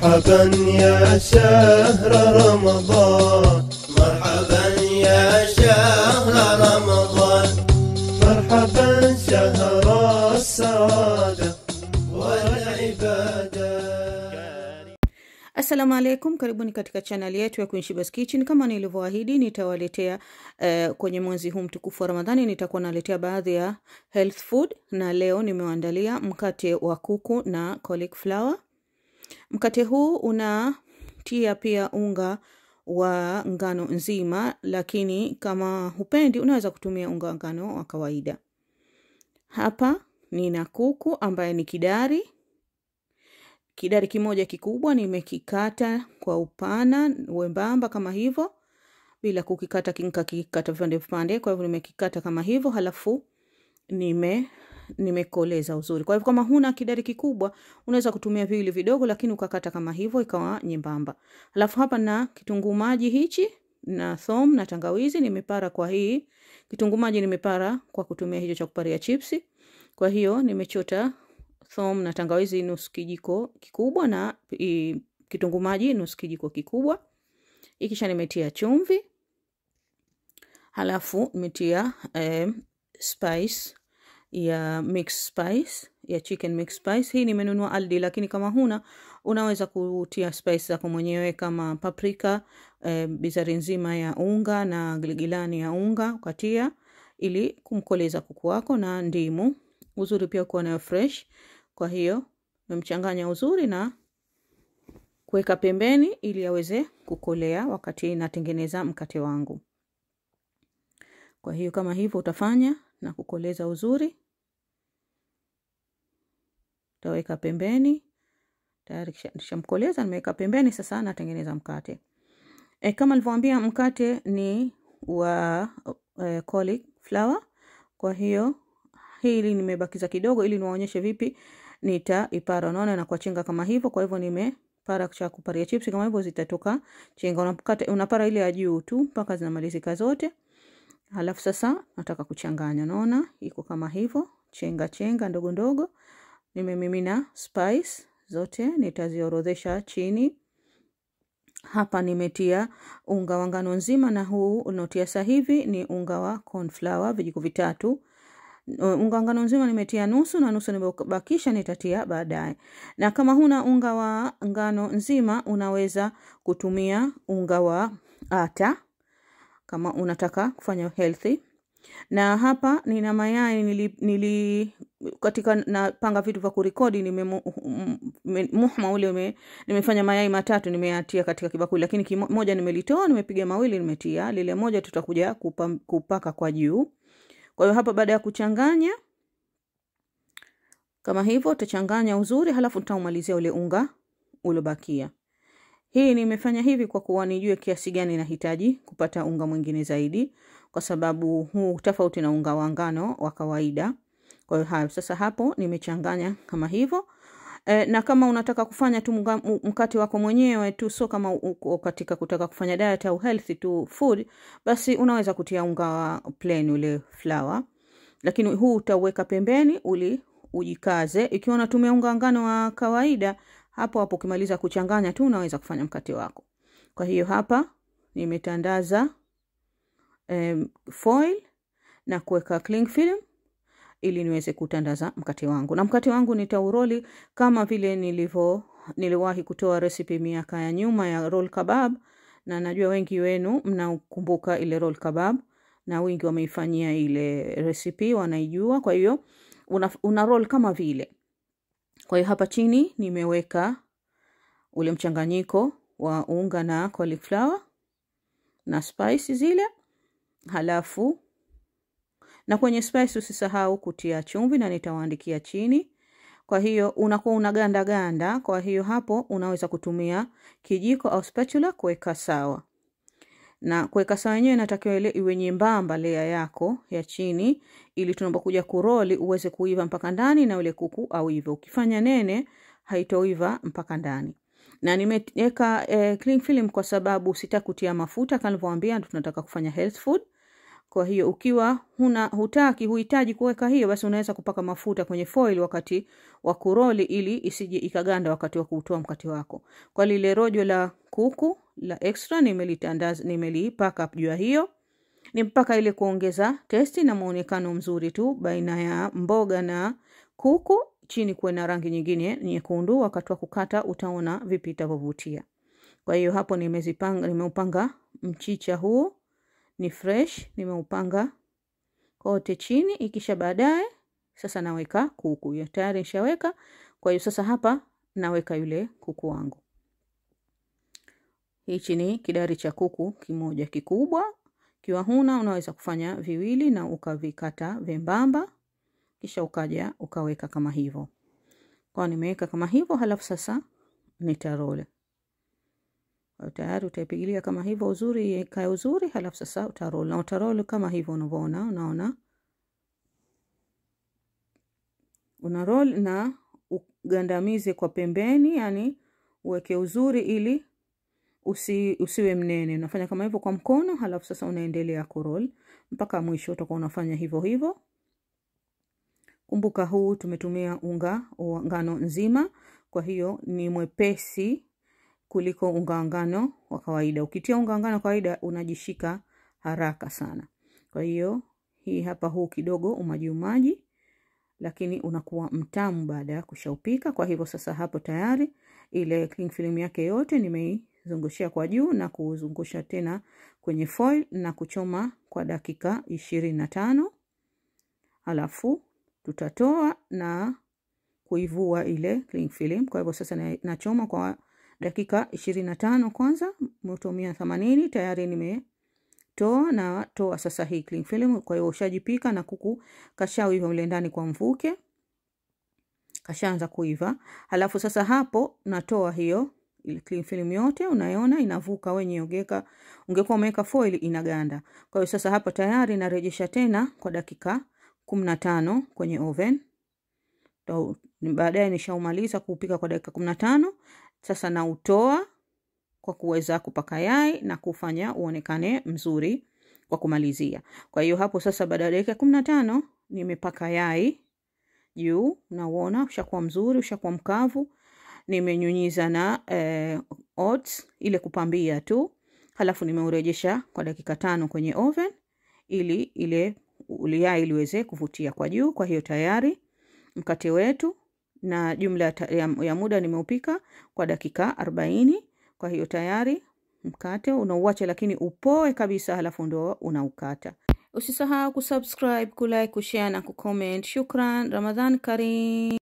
مرحبا يا شهر رمضان مرحبا يا شهر رمضان مرحبا شهر السعادة والعبادة Assalamu alaikum, karibuni katika chaneli yetu ya Queen Shebah's Kitchen. Kama nilivyoahidi, nitawaletea uh, kwenye mwezi huu mtukufu wa Ramadhani, nitakuwa naletea baadhi ya health food, na leo nimewaandalia mkate wa kuku na cauliflower. Mkate huu unatia pia unga wa ngano nzima, lakini kama hupendi unaweza kutumia unga wa ngano wa kawaida. Hapa nina kuku ambaye ni kidari kidari kimoja kikubwa nimekikata kwa upana wembamba kama hivyo bila kukikata nikakikata vipande vipande kwa hivyo nimekikata kama hivyo halafu nime nimekoleza uzuri kwa hivyo kama huna kidari kikubwa unaweza kutumia viwili vidogo lakini ukakata kama hivyo ikawa nyembamba halafu hapa na kitunguu maji hichi na thom na tangawizi nimepara kwa hii kitunguu maji nimepara kwa kutumia hicho cha kuparia chipsi kwa hiyo nimechota thom na tangawizi nusu kijiko kikubwa na kitunguu maji nusu kijiko kikubwa ikisha nimetia chumvi halafu nimetia eh, spice ya mix spice ya chicken mix spice hii nimenunua aldi lakini kama huna unaweza kutia spice zako mwenyewe kama paprika eh, bizari nzima ya unga na giligilani ya unga ukatia ili kumkoleza kuku wako na ndimu uzuri pia kuwa nayo fresh kwa hiyo memchanganya uzuri na kuweka pembeni ili aweze kukolea wakati natengeneza mkate wangu kwa hiyo kama hivyo utafanya na kukoleza uzuri utaweka pembeni tayari nishamkoleza nimeweka pembeni sasa natengeneza mkate e, kama nilivyoambia mkate ni wa e, cauliflower kwa hiyo hili nimebakiza kidogo ili niwaonyeshe vipi nitaipara unaona na kwa chenga kama hivyo kwa hivyo nimepara cha kuparia chips kama hivyo zitatoka chenga unapata unapara ile ya juu tu mpaka zinamalizika zote halafu sasa nataka kuchanganya unaona iko kama hivyo chenga chenga ndogo ndogo nimemimina spice zote nitaziorodhesha chini hapa nimetia unga wa ngano nzima na huu unaotia sasa hivi ni unga wa cornflour vijiko vitatu unga ngano nzima nimetia nusu na nusu nimebakisha nitatia baadaye na kama huna unga wa ngano nzima unaweza kutumia unga wa ata kama unataka kufanya healthy na hapa nina mayai nili, nili katika napanga vitu vya kurekodi nime muhma ule ume, nimefanya mayai matatu nimeatia katika kibakuli lakini kimoja nimelitoa nimepiga mawili nimetia lile moja tutakuja kupa, kupaka kwa juu kwa hiyo hapa baada ya kuchanganya kama hivyo utachanganya uzuri halafu nitaumalizia ule unga uliobakia hii nimefanya hivi kwa kuwa nijue kiasi gani nahitaji kupata unga mwingine zaidi kwa sababu huu tofauti na unga wa ngano wa kawaida kwa hiyo hayo sasa hapo nimechanganya kama hivyo e, na kama unataka kufanya tu mkate wako mwenyewe tu sio kama uko katika kutaka kufanya diet au healthy tu food basi unaweza kutia unga wa plain ule flour lakini huu utauweka pembeni uli ujikaze ikiwa unatumia unga ngano wa kawaida hapo hapo ukimaliza kuchanganya tu unaweza kufanya mkate wako kwa hiyo hapa nimetandaza um, foil na kuweka cling film ili niweze kutandaza mkate wangu na mkate wangu nitauroli kama vile nilivyo niliwahi kutoa recipe miaka ya nyuma ya roll kebab na najua wengi wenu mnakumbuka ile roll kebab na wengi wameifanyia ile recipe wanaijua kwa hiyo una, una roll kama vile kwa hiyo hapa chini nimeweka ule mchanganyiko wa unga na cauliflower na spice zile halafu na kwenye spice usisahau kutia chumvi na nitawaandikia chini kwa hiyo unakuwa unaganda ganda kwa hiyo hapo unaweza kutumia kijiko au spatula kuweka sawa na kuweka sawa yenyewe inatakiwa ile iwe nyembamba lea yako ya chini ili tunapokuja kuroli uweze kuiva mpaka ndani na ule kuku au hivyo ukifanya nene haitoiva mpaka ndani na nimeweka eh, cling film kwa sababu sitakutia mafuta kama nilivyowaambia tunataka kufanya health food Kwa hiyo ukiwa huna hutaki huhitaji kuweka hiyo, basi unaweza kupaka mafuta kwenye foil wakati wa kuroli, ili isije ikaganda wakati wa kuutoa mkate wako. Kwa lile rojo la kuku la extra nimelitandaza, nimelipaka juu ya hiyo ni mpaka ile kuongeza testi na muonekano mzuri tu baina ya mboga na kuku. Chini kuwe na rangi nyingine nyekundu, wakati wa kukata utaona vipi itavyovutia. Kwa hiyo hapo nimezipanga, nimeupanga mchicha huu ni fresh, nimeupanga kote chini. Ikisha baadaye sasa naweka kuku ya tayari nishaweka. Kwa hiyo sasa hapa naweka yule kuku wangu. Hichi ni kidari cha kuku kimoja kikubwa. Kiwa huna unaweza kufanya viwili na ukavikata vembamba, kisha ukaja ukaweka kama hivyo. Kwa nimeweka kama hivyo, halafu sasa nitarole tayari utaipigilia kama hivyo uzuri, ikae uzuri, halafu sasa utarol na utarol kama hivyo unavyoona. Unaona, una roll na ugandamize kwa pembeni, yani uweke uzuri ili usi, usiwe mnene. Unafanya kama hivyo kwa mkono, halafu sasa unaendelea kurol mpaka mwisho, utakuwa unafanya hivyo hivyo. Kumbuka huu tumetumia unga wa ngano nzima, kwa hiyo ni mwepesi kuliko unga ngano wa kawaida. Ukitia unga ngano wa kawaida unajishika haraka sana. Kwa hiyo hii hapa, huu kidogo umaji umaji, lakini unakuwa mtamu baada ya kushaupika. Kwa hivyo sasa hapo tayari ile cling film yake yote nimeizungushia kwa juu na kuzungusha tena kwenye foil na kuchoma kwa dakika ishirini na tano halafu tutatoa na kuivua ile cling film. Kwa hivyo sasa nachoma kwa dakika ishirini na tano kwanza, moto mia themanini tayari nimetoa na toa sasa hii cling film. Kwa hiyo ushajipika na kuku kashawiva mle ndani kwa mvuke, kashaanza kuiva. Halafu sasa hapo natoa hiyo ile cling film yote, unaiona inavuka wenye ogeka, ungekuwa umeweka foil inaganda. Kwa hiyo sasa hapa tayari narejesha tena kwa dakika kumi na tano kwenye oven. Baadaye nishaumaliza kupika kwa dakika kumi na tano. Sasa nautoa kwa kuweza kupaka yai na kufanya uonekane mzuri kwa kumalizia. Kwa hiyo hapo sasa, baada ya dakika kumi na tano nimepaka yai juu, nauona ushakuwa mzuri, ushakuwa mkavu. Nimenyunyiza na eh, oats ile kupambia tu, halafu nimeurejesha kwa dakika tano kwenye oven ili ile yai liweze kuvutia kwa juu. Kwa hiyo tayari mkate wetu na jumla ya, ya muda nimeupika kwa dakika arobaini. Kwa hiyo tayari mkate unauacha, lakini upoe kabisa, halafu ndo unaukata. Usisahau kusubscribe, kulike, kushare na kucomment. Shukran, Ramadhan Karim.